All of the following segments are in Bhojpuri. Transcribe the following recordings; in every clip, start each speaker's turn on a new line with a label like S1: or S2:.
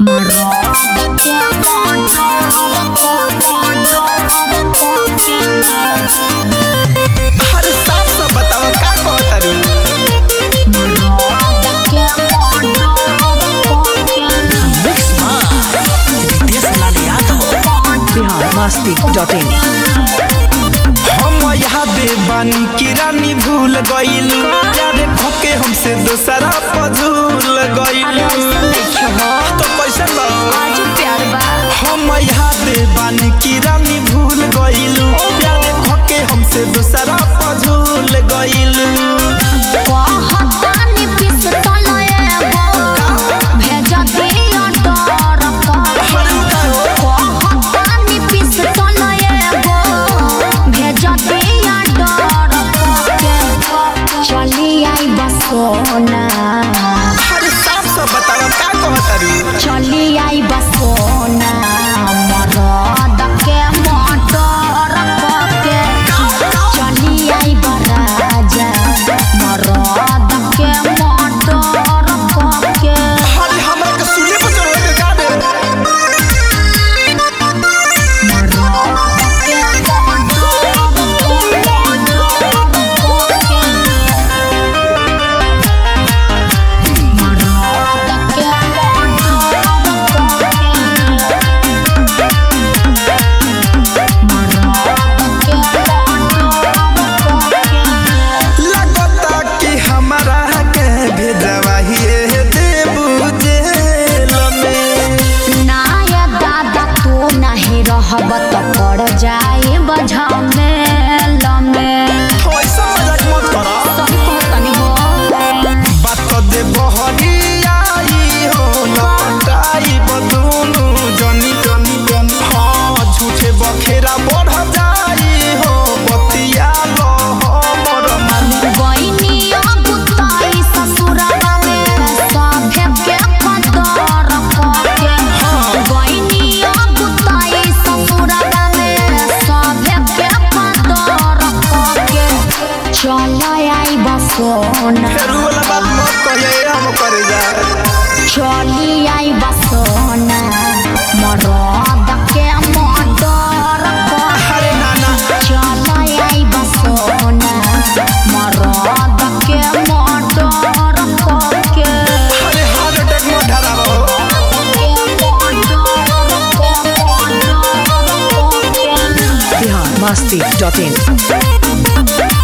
S1: अरे साफ साफ बताओ का कहतारू
S2: बिहार मस्ती डॉट इन
S1: हम यहाँ बेबानी की रानी भूल गईल प्यारे खोके हमसे दूसरा पझूल गईल तो कैसे बा हम यहाँ बेबानी की रानी भूल गईल प्यारे खोके हमसे दूसरा पझूल गईल
S3: चली आई बसोना
S1: अरे साफ साफ बताओ का कहतारू
S3: चली आई बसोना मरद के मोटर के चली आई बराजा मरद के मोटर के
S1: अरे हमरा के सुने पर चढ़ के का दे लगता कि हमारा के भेजवा ही देबू जेल में
S3: नाया दादा तू नहीं रहब तो पड़ जाए बझा में लमे
S1: ऐसा मजाक मत करो
S3: सही कहतनी हो
S1: बात तो दे बहरी आई हो लपटाई बदुनु जनी जनी जनी हाँ झूठे बखेरा बढ़ जाई हो बतिया लो हमर मानी
S3: गइनी अगुताई ससुरवा में सभे के कदर करके गइनी अगुताई ससुरवा में सभे के कदर करके चल आई बसोना
S1: फेरू वाला बात मत कहिए हम करे जाए
S3: चली आई बसोना मरद के मदर करके
S1: अरे नाना
S3: चल आई बसोना मरद के मदर करके
S1: अरे हार्ट अटैक मत धराओ
S2: बिहार मस्ती डॉट इन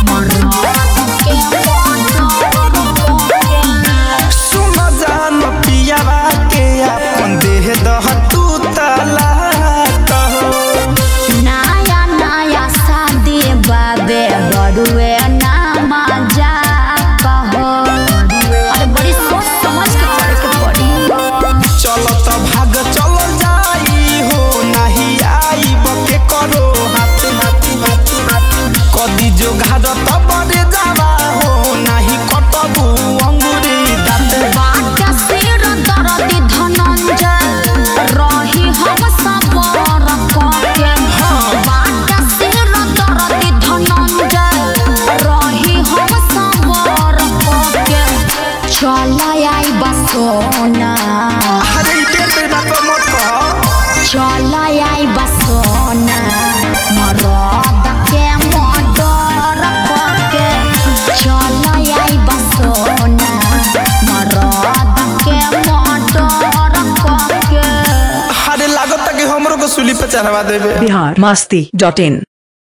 S1: सुन जान पियावा के अपन देह दह तू तला कहो
S3: नया नया शादी बाबे बड़ुए नामा जा कहो अरे बड़ी सोच समझ के करे के पड़ी
S1: चल त भाग चल जाई हो नाही आई बके करो हाथ हाथ हाथ हाथ कदी जो घाद त बड़े जावा हो नाही कटबू अंगुरी दाँत
S3: बाट सिर दर्दी धनंजय रही हम सबर करके बाट सिर दर्दी धनंजय रही हम सबर करके चल आई बसोना
S1: अरे ई पेड़ पे बात मत कह
S3: चल आई बसोना मरद के मदर करके चल आई बसोना मरद के मदर करके
S1: अरे लागत कि हमरो को सुली पे चढ़वा देबे
S2: बिहार मस्ती डॉट इन